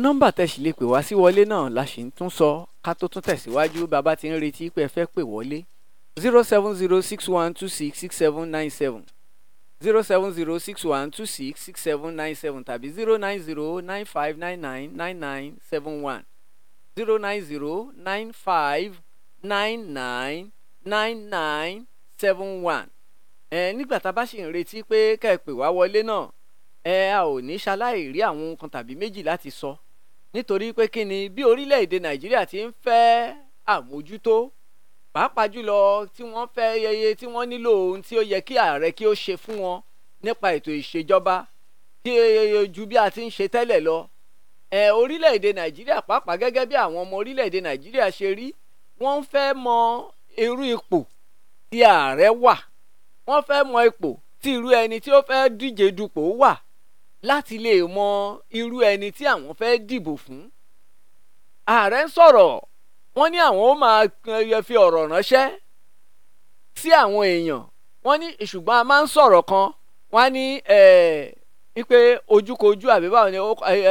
nọ́mbà tẹ̀sí lè pè wá sí wọlé náà la sì ń tún sọ ká tó tún tẹ̀síwájú bàbá ti ń retí pé ẹ fẹ́ pè wọlé zero seven zero six one two six six seven nine seven zero seven zero six one two six six seven nine seven tàbí zero nine zero nine five nine nine nine nine seven one zero nine zero nine five nine nine nine nine seven one ẹ nígbà tá a bá sì ń retí pé kẹ́ ẹ pè wá wọlé náà ẹ a ò ní ṣaláì rí àwọn nǹkan tàbí méjì láti sọ nítorí pé kí ni bí orílẹ̀-èdè nàìjíríà ti ń fẹ́ àmójútó pàápàá jùlọ tí wọ́n fẹ́ yẹyẹ tí wọ́n nílò ohun tí ó yẹ kí ààrẹ kí ó ṣe fún wọn nípa ètò ìṣèjọba tí ju bí a ti ń ṣe tẹ́lẹ̀ lọ ẹ orílẹ̀-èdè nàìjíríà pàápàá gẹ́gẹ́ bí àwọn ọmọ orílẹ̀-èdè nàìjíríà ṣe rí wọ́n fẹ́ mọ irú ipò tí ààrẹ wà wọ́n fẹ́ mọ ipò tí irú ẹni tí ó fẹ́ díje dupò wà láti lè mọ irú ẹni tí àwọn fẹ́ dìbò fún. ààrẹ ń sọ̀rọ̀ wọ́n ní àwọn ó máa fi ọ̀rọ̀ ránṣẹ́ sí àwọn èèyàn wọ́n ní ṣùgbọ́n a máa ń sọ̀rọ̀ kan wọ́n á ní ipe ojúkojú àbí báwo ni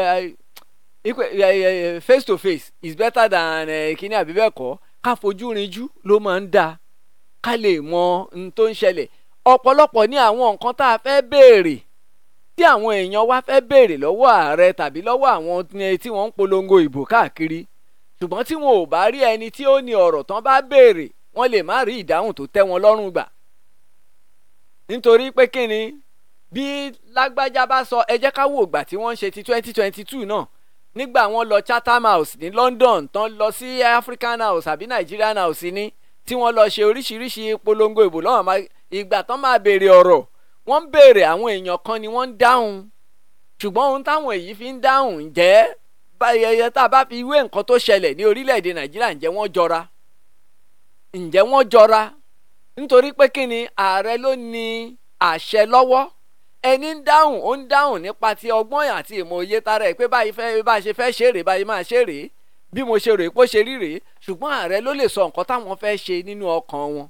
ipe face to face is better than kíní àbí bẹ́ẹ̀ kọ́ ká fojú rinjú ló máa ń dáa ká lè mọ ohun tó ń ṣẹlẹ̀ ọ̀pọ̀lọpọ̀ ní àwọn nǹkan tá a fẹ́ béèrè tí àwọn èèyàn wá fẹ́ béèrè lọ́wọ́ ààrẹ tàbí lọ́wọ́ àwọn tí wọ́n ń polongo ìbò káàkiri ṣùgbọ́n tí wọn ò bá rí ẹni tí ó ní ọ̀rọ̀ tán bá béèrè wọ́n lè má rí ìdáhùn tó tẹ́ wọn lọ́rùn gbà. nítorí pé kí ni bí lágbájá bá sọ ẹ jẹ́ ká wò ìgbà tí wọ́n ń ṣe ti twenty twenty two náà nígbà wọ́n lọ Chatham House ní London tán lọ sí African House àbí Nigerian House ní tí wọ́n lọ ṣe oríṣiríṣi polongo ìbò lọ́wọ́ ìgbà tán máa béèrè ọ̀rọ̀ wọ́n ń béèrè àwọn èèyàn kan ni wọ́n ń dáhùn ṣùgbọ́n ohun táwọn èyí fi ń dáhùn ǹjẹ́ báyẹyẹ tá a bá fi wé nǹkan tó ṣẹlẹ̀ ní orílẹ̀-èdè nàìjíríà ǹjẹ́ wọ́n jọra ǹjẹ́ wọ́n jọra nítorí pé kí ni ààrẹ ló ní àṣẹ lọ́wọ́ ẹni ń dáhùn ó ń dáhùn nípa ti ọgbọ́n àti ìmọ̀ òye tara ẹ̀ pé báyìí fẹ́ bá a ṣe fẹ́ ṣe rèé báyìí máa ṣe rèé bí mo ṣe rèé pé ó ṣe rí rèé ṣùgbọ́n ààrẹ ló lè sọ nǹkan táwọn fẹ́ ṣe nínú ọkàn wọn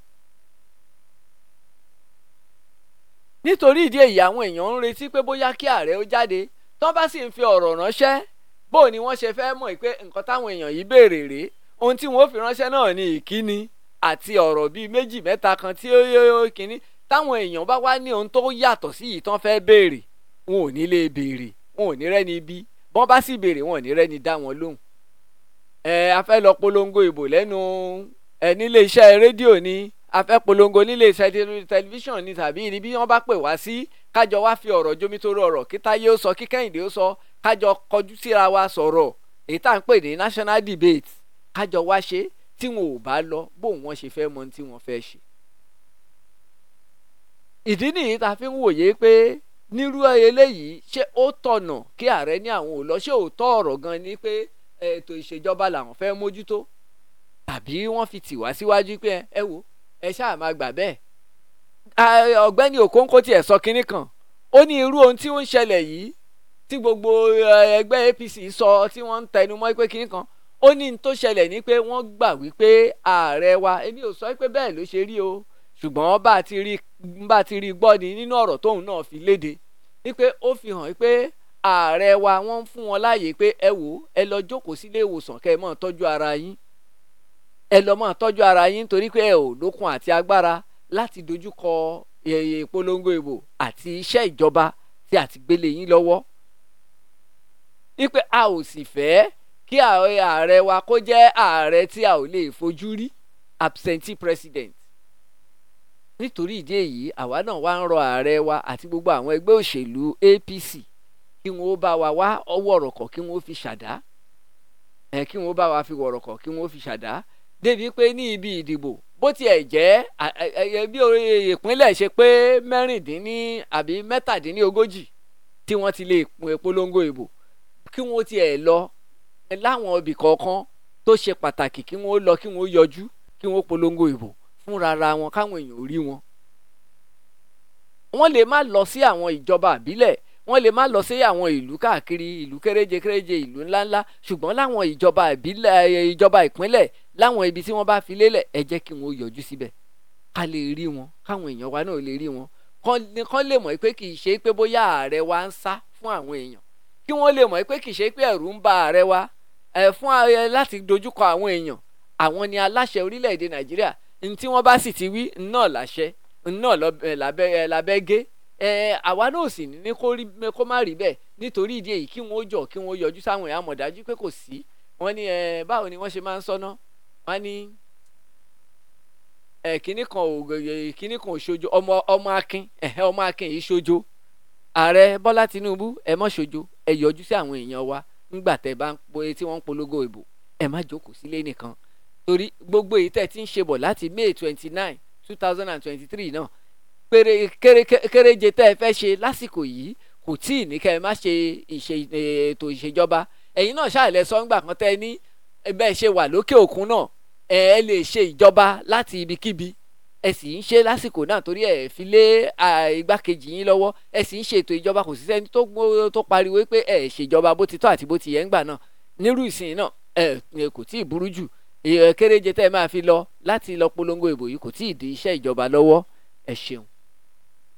nítorí ìdí èyí àwọn èèyàn ń retí pé bóyá kí ààrẹ ó jáde tán bá sì ń fi ọ̀rọ̀ ránṣẹ́ bó ni wọ́n ṣe fẹ́ mọ̀ pé nǹkan táwọn èèyàn yìí béèrè rèé ohun tí wọ́n fi ránṣẹ́ náà ni ìkíni àti ọ̀rọ̀ bíi méjì mẹ́ta kan tí ó yóò kíní táwọn èèyàn bá wá ní ohun tó yàtọ̀ sí yìí tán fẹ́ béèrè wọn ò ní lè béèrè wọn ò ní rẹ́ni bí bọ́n bá sì béèrè wọn ò ní rẹ́ni dá wọn lóhùn. ẹ a fẹ́ lọ polongo ìbò lẹ́nu ẹ nílé iṣẹ́ rédíò ni a fẹ́ polongo nílé iṣẹ́ tẹlifíṣàn ni tàbí ní bí wọ́n bá pè wá sí kájọ wá fi ọ̀rọ̀ jomitoro ọ̀rọ̀ kí Táyé ó sọ kí Kẹ́hìndé ó sọ kájọ kọjú síra wa sọ̀rọ̀ èyí tá à ń pè ní national debate kájọ wá ṣe tí wọn ò bá lọ bóun wọn ṣe fẹ́ mọ tí wọ́n fẹ́ ṣe. ìdí nìyí tá a fi ń wòye pé nírú eléyìí ṣé ó tọ̀nà kí ààrẹ ní àwọn ò lọ ṣé òótọ́ ọ̀rọ̀ gan ni pé ètò ìṣèjọba làwọn fẹ́ mójútó tàbí wọ́n fi tì wá síwájú pé ẹ wò ẹ ṣáà máa gbà bẹ́ẹ̀. ọ̀gbẹ́ni Okonkwo tiẹ̀ sọ kinní kan ó ní irú ohun tí ó ń ṣẹlẹ̀ yìí tí gbogbo ẹgbẹ́ APC sọ tí wọ́n ń tẹnu mọ́ pé kinní kan ó ní n tó ṣẹlẹ̀ ní pé wọ́n gbà wípé ààrẹ wa èmi ò sọ pé bẹ́ẹ̀ ló ṣe rí o ṣùgbọ́n bá a ti rí bá a ti rí gbọ́ ni nínú ọ̀rọ̀ tóun náà fi léde wípé ó fi hàn pé ààrẹ wa wọ́n ń fún wọn láàyè pé ẹ wò ẹ lọ jókòó sílé ìwòsàn kẹ́ ẹ máa tọ́jú ara yín ẹ lọ máa tọ́jú ara yín torí pé ẹ ò lókun àti agbára láti dojúkọ ìpolongo ìbò àti iṣẹ́ ìjọba tí a ti gbélé yín lọ́wọ́ wípé a ò sì fẹ́ kí ààrẹ wa kó jẹ́ ààrẹ tí a ò lè fojú rí absentee president nítorí ìdí èyí àwa náà wá ń rọ ààrẹ wa àti gbogbo àwọn ẹgbẹ́ òṣèlú APC kí wọ́n ó bá wa wá ọwọ́ ọ̀rọ̀kọ̀ kí wọ́n ó fi ṣàdá ẹ̀ kí wọ́n ó bá wa fi wọ̀rọ̀kọ̀ kí wọ́n ó fi ṣàdá débi pé ní ibi ìdìbò bó tiẹ̀ jẹ́ bí ìpínlẹ̀ ṣe pé mẹ́rìndínní àbí mẹ́tàdínlógójì tí wọ́n ti lè polongo ìbò kí wọ́n tiẹ̀ lọ láwọn ibì kọ̀ọ̀kan tó ṣe pàtàkì kí wọ́n lọ kí wọ́n yọjú kí wọ́n polongo ìbò fúnra ra wọn káwọn èèyàn ò rí wọn. wọ́n lè má lọ sí àwọn ìjọba àbílẹ̀ wọ́n lè má lọ sí àwọn ìlú káàkiri ìlú kéréje kéréje ìlú ńláńlá ṣùgbọ́n láwọn ìjọba ìbílẹ̀ ìjọba ìpínlẹ̀ láwọn ibi tí wọ́n bá fi lélẹ̀ ẹ jẹ́ kí wọ́n yọjú síbẹ̀ ká lè rí wọn káwọn èèyàn wa náà lè rí wọn kán lè mọ̀ pé kì í ṣe pé bóyá ààrẹ wa ń sá fún àwọn èèyàn kí wọ́n lè mọ̀ pé kì í ṣe pé ẹ̀rù ń ba ààrẹ wa ẹ̀ fún ààrẹ láti dojúkọ àwọn èèyàn àwọn ni aláṣẹ orílẹ̀-èdè nàìjíríà ní tí wọ́n bá sì ti wí náà láṣẹ náà lábẹ́ gé ẹ àwa náà sì ní kó má rí bẹ́ẹ̀ nítorí ìdí èyí kí wọ́n ó jọ kí wọ́n yọjú sáwọn èèyàn àmọ̀dájú pé kò sí wọ́n ní ẹ báwo ni wọ́n ṣe máa ń sọ́nà wọ́n ní ẹ kíní kan ò kíní kan ò ṣojo ọmọ ọmọ akin ẹ̀hẹ́ ọmọ akin yìí ṣojo ààrẹ bọ́lá tinubu ẹ mọ́ ṣojo ẹ yọjú sí àwọn èèyàn wa ńgbà tẹ́ bá ń po tí wọ́n ń polongo ìbò ẹ má jókòó sílé nìkan torí gbogbo èyí tẹ́ ti ń ṣe bọ̀ láti may twenty nine two thousand and twenty three náà péré kéréje tẹ́ ẹ fẹ́ ṣe lásìkò yìí kò tí ì ní kẹ́ ẹ má ṣe ètò ìṣèjọba ẹ̀yin náà ṣàlẹ̀ sọ́ngbà kan tẹ́ ní bẹ́ẹ̀ ṣe wà lókè òkun náà ẹ lè ṣe ìjọba láti ibikíbi ẹ sì ń ṣe lásìkò náà torí ẹ fi lé igbákejì yín lọ́wọ́ ẹ sì ń ṣe ètò ìjọba kò sí sẹ́ni tó pariwo pé ẹ ṣèjọba bó ti tọ́ àti bó ti yẹ ń gbà náà nírú ìsìn náà ẹ kò tí ì burú jù kéréje tẹ́ ẹ máa fi lọ láti lọ polongo ìbò yìí kò tí ì di iṣẹ́ ìjọba lọ́wọ́ ẹ ṣeun.